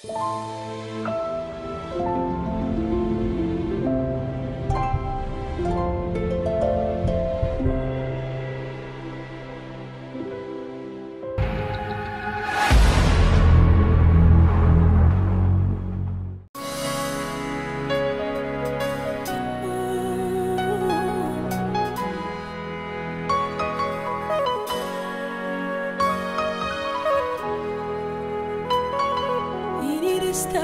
የኔ ደስታ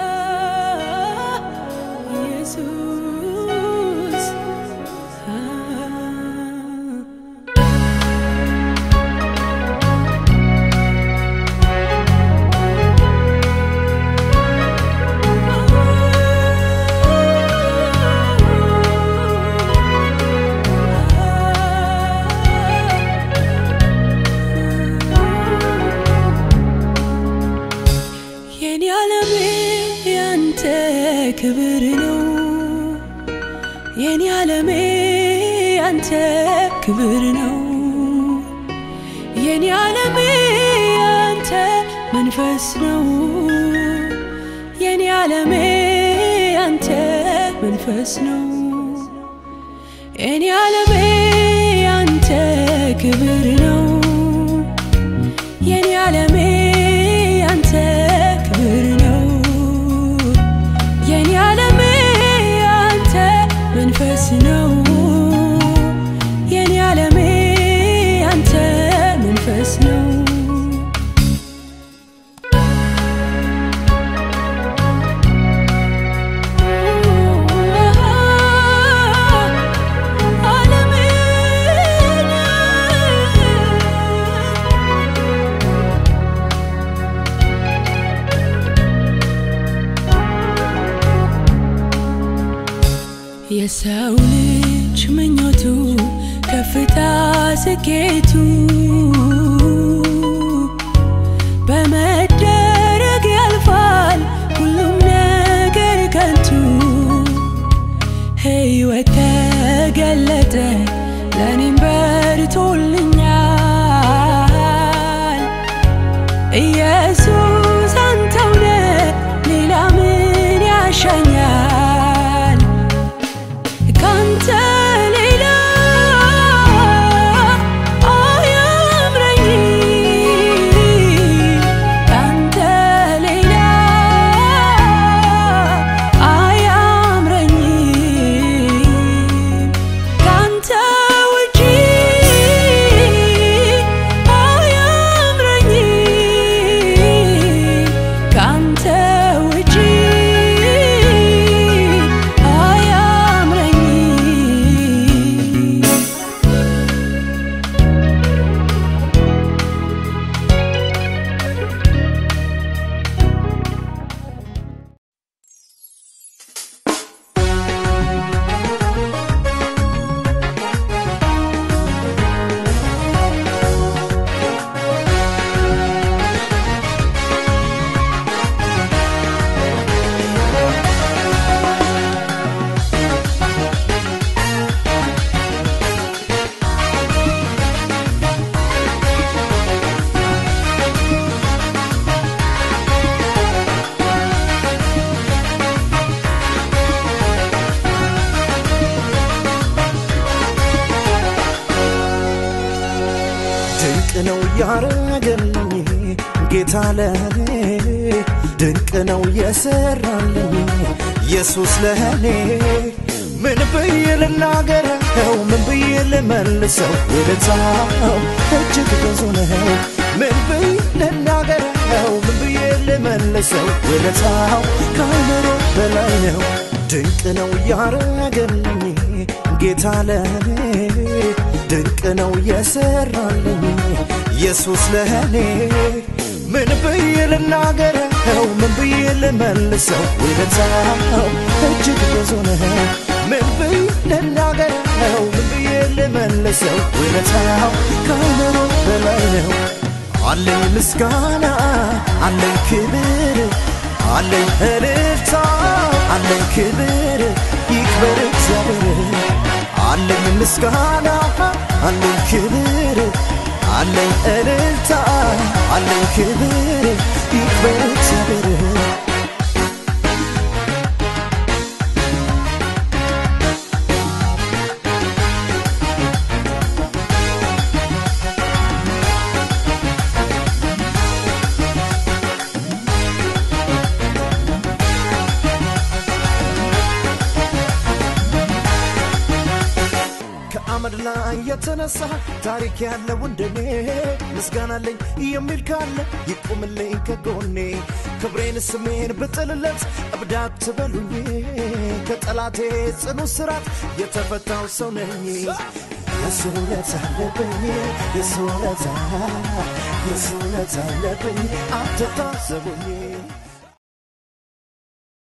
ኢየሱስ የኔ ዓለሜ ያንተ ክብር ነው የኔ ዓለሜ ያንተ ክብር ነው የኔ ዓለሜ ያንተ መንፈስ ነው የኔ ዓለሜ ያንተ መንፈስ ነው የኔ ዓለሜ ያንተ ክብር ነው የኔ ዓለሜ ያንተ ክብር ነው የኔ ዓለሜ ያንተ መንፈስ ነው የኔ ዓለሜ ያንተ መንፈስ ነው የሰው ልጅ ምኞቱ ከፍታ ስኬቱ በመደረግ ያልፋል ሁሉም ነገር ከንቱ ሕይወት ተገለጠ ለእኔም በርቶልኛል ኢየሱስ አንተውነ ሌላ ምን ያሻኛል ካንተ ሌላ አያምረኝም ካንተ ሌላ አያምረኝም ካንተ ውጪ አያምረኝም ካንተ ውጪ አያምረኝም ድንቅ ነው ያረገልኝ ጌታ ለኔ ድንቅ ነው የሰራልኝ ኢየሱስ ለኔ ምን ብዬ ልናገረው ምን ብዬ ልመልሰው ውለታው እጅግ ብዙ ነው ምን ብዬ ልናገረው ምን ብዬ ልመልሰው ውለታው ከአእምሮ በላይ ነው ድንቅ ነው ያረገልኝ ጌታ ለኔ ድንቅ ነው የሰራልኝ ኢየሱስ ለኔ ምን ብዬ ልናገረው ምን ብዬ ልመልሰው ውለታው እጅግ ብዙ ነው ምን ብዬ ልናገረው ምን ብዬ ልመልሰው ውለታው ከአእምሮ በላይ ነው አለኝ ምስጋና አለኝ ክብር አለኝ እልልታ አለኝ ክብር ይክበር እግዚአብሔር አለኝ ምስጋና አለኝ ክብር አለኝ እልልታ አለኝ ክብር ይክበር እግዚአብሔር የተነሳ ታሪክ ያለው እንደኔ ምስጋናለኝ የሚል ካለ ይቁምልኝ ከጎኔ ክብሬን ስሜን ብጥልለት እብዳት ትበሉኝ ከጠላቴ ጽኑ ስራት የተፈታው ሰው ነኝ የሱ ውለታ አለብኝ የሱ ውለታ የሱ ውለታ አለብኝ አትታዘቡኝ